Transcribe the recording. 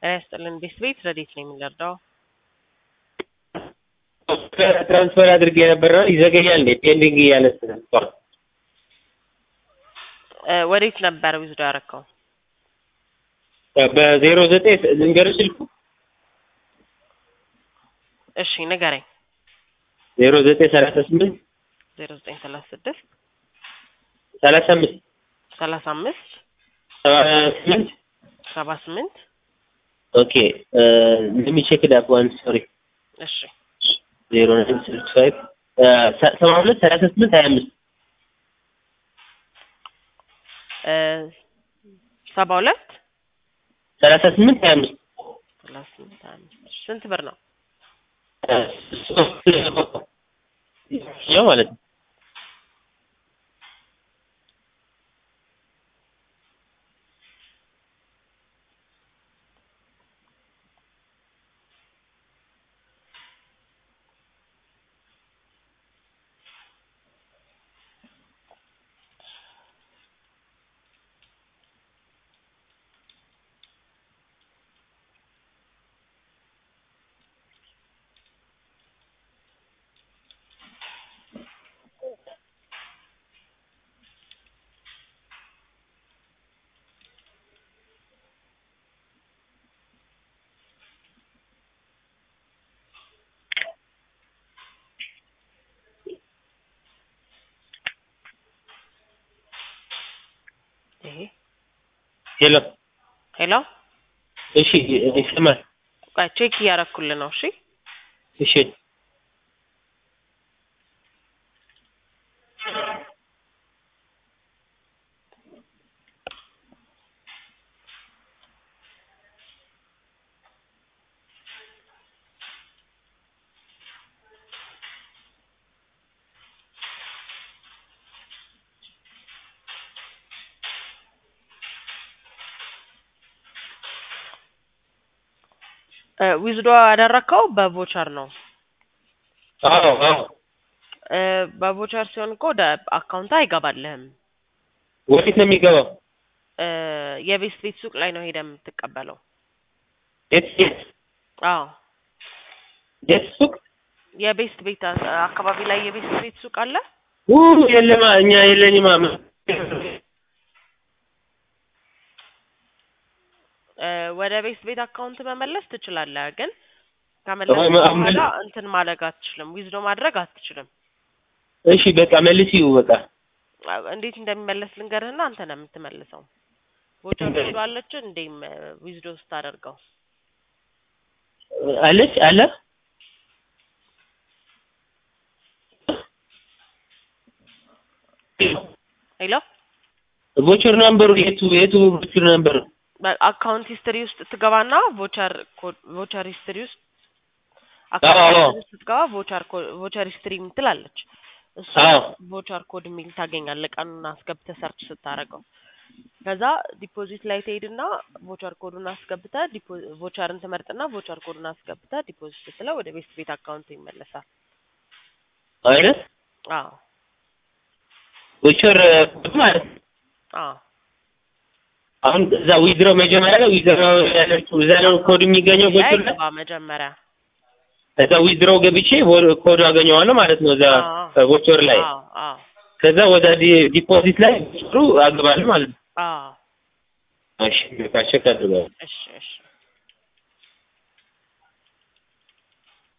ጤና ይስጥልን ቤት ቤት ረዴት ነው የምንረዳው? ትራንስፈር አድርጌ የነበረ ነው ይዘገያል እንዴ? ፔንዲንግ እያለ ስለሚባል እ ወዴት ነበር ዊዝዶ ያረከው? በዜሮ ዘጠኝ ልንገርሽ ስልኩ እሺ ንገረኝ። ዜሮ ዘጠኝ ሰላሳ ስምንት ዜሮ ዘጠኝ ሰላሳ ስድስት ሰላሳ አምስት ሰላሳ አምስት ሰባ ስምንት ሰባ ስምንት ኦኬ ለሚ ቼክ ዳት ዋን ሶሪ እሺ ዜሮ ናይን ሲክስ ፋይቭ ሰባ ሁለት ሰላሳ ስምንት ሀያ አምስት እ ሰባ ሁለት ሰላሳ ስምንት ሀያ አምስት ሰላሳ ስምንት ሀያ አምስት ስንት ብር ነው? ያው ማለት ነው ይሄ ሄሎ ሄሎ እሺ ይሰማል ቆይ ቼክ እያረኩልህ ነው። እሺ እሺ እ ዊዝዶ ያደረከው በቮቸር ነው። አዎ አዎ እ በቮቸር ሲሆን እኮ ወደ አካውንት አይገባልህም። ወዴት ነው የሚገባው? እ የቤት ቤት ሱቅ ላይ ነው ሄደህ የምትቀበለው። የት የት አዎ የት ሱቅ? የቤስት ቤት አ- አካባቢ ላይ የቤስት ቤት ሱቅ አለ። ኡ የለማ እኛ የለኝማ እ ወደ ቤስት ቤት አካውንት መመለስ ትችላለህ፣ ግን ከመለስ ወይ ማ- በኋላ እንትን ማድረግ አትችልም። ዊዝዶ ማድረግ አትችልም። እሺ በቃ መልሲው በቃ አ- እንዴት እንደሚመለስ ልንገርህና አንተ ነው የምትመልሰው። ቮቸር ዊዝዶ አለች እንዴም ዊዝዶ ስታደርገው አለች አለ ሄሎ ቮቸር ናምበሩ የቱ የቱ ቮቸር ናምበሩ አካውንት ሂስትሪ ውስጥ ትገባና ቮቸር ኮድ ቮቸር ሂስትሪ ውስጥ አዎ፣ አዎ። አካውንት ውስጥ ስትገባ ቮቸር ኮድ ቮቸር ሂስትሪ የምትል አለች። እሱ አዎ። ቮቸር ኮድ የሚል ታገኛለህ ቀኑን አስገብተህ ሰርች ስታደርገው። ከዛ ዲፖዚት ላይ ትሄድና ቮቸር ኮዱን አስገብተህ ዲፖ- ቮቸርን ትመርጥና ቮቸር ኮዱን አስገብተህ ዲፖዚት ስትለው ወደ ቤት ቤት አካውንት ይመለሳል። አይደል አዎ ቮቸር ማለት ነው። አዎ አሁን እዛ ዊዝድሮ መጀመሪያ ላይ ዊዝድሮ ያለችው እዛ ነው ኮድ የሚገኘው ላይ ቮቸር ላይ ግባ መጀመሪያ እዛ ዊዝድሮ ገብቼ ቮ- ኮድ አገኘዋለሁ ማለት ነው እዛ አዎ። ቮቸር ላይ አዎ አዎ ከዛ ወደ ዲ- ዲፖዚት ላይ ቮቸሩ አገባለሁ ማለት ነው አዎ እሺ በቃ ቼክ አድርገዋለሁ እሺ እሺ